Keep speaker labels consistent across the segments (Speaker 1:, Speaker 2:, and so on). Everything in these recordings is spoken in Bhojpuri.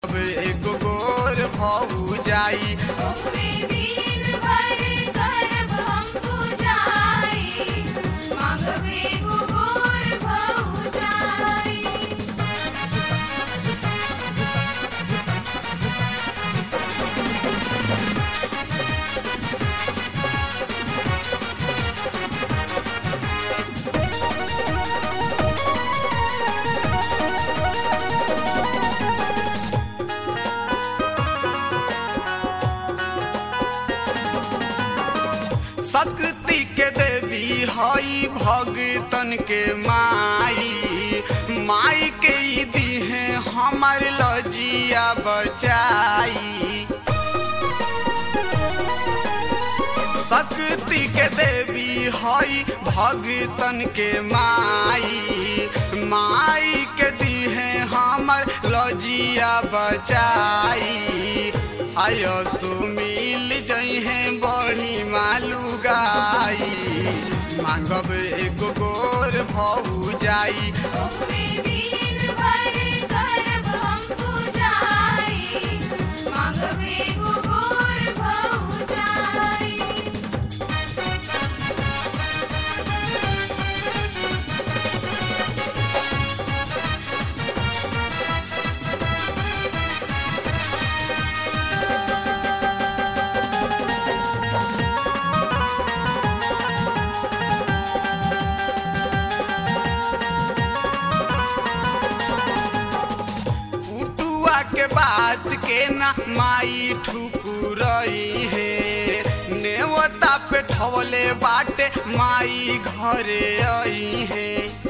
Speaker 1: अब एगो गोर भऊ जाई
Speaker 2: ओकरे दिन भर करब हम पूजाई मांगबे गोर भऊ जाई
Speaker 1: शक्ति के देवी हई भगतन के माई माई के ई दीहे हमर लजिया बचाई शक्ति के देवी हई भगतन के माई माई के दीहे हमर लजिया बचाई आयो सुमिल जइहे बड़ी मालू गाई मांगब एगो गोर भऊ जाई
Speaker 2: ओकरे दिन भर करब हम पूजाई मांगबे गोर भऊ जाई
Speaker 1: उटुआ के बात के ना माई ठुकुरई है नेवता पे ठवले बाटे माई घरे आई है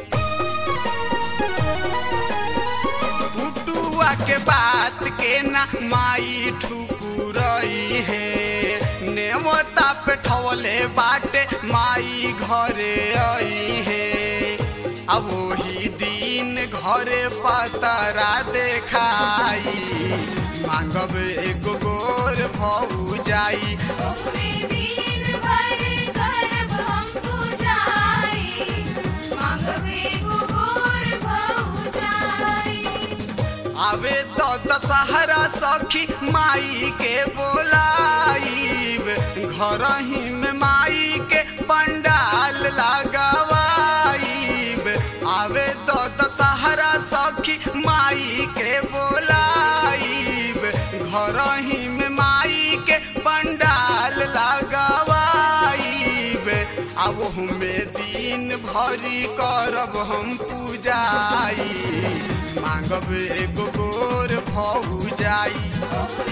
Speaker 1: उटुआ के बात के ना माई ठुकुरई है नेवता पे ठवले बाटे माई घरे आई है अब वही दिन घरे पतरा देखाई मांगब एगो गोर भऊ जाई
Speaker 2: ओकरे दिन भर करब हम पूजाई मांगबे गोर भऊ जाई
Speaker 1: आवे तो दशहरा सखी माई के बोलाईब घर ही में माई के पंडाल लगावाईब आवे तो दशहरा सखी माई के बोलाईब घर ही में माई के पंडाल लगावाईब अब हमें दिन भरी करब हम पूजाई मांगब एगो गोर भऊ जाई
Speaker 2: ओकरे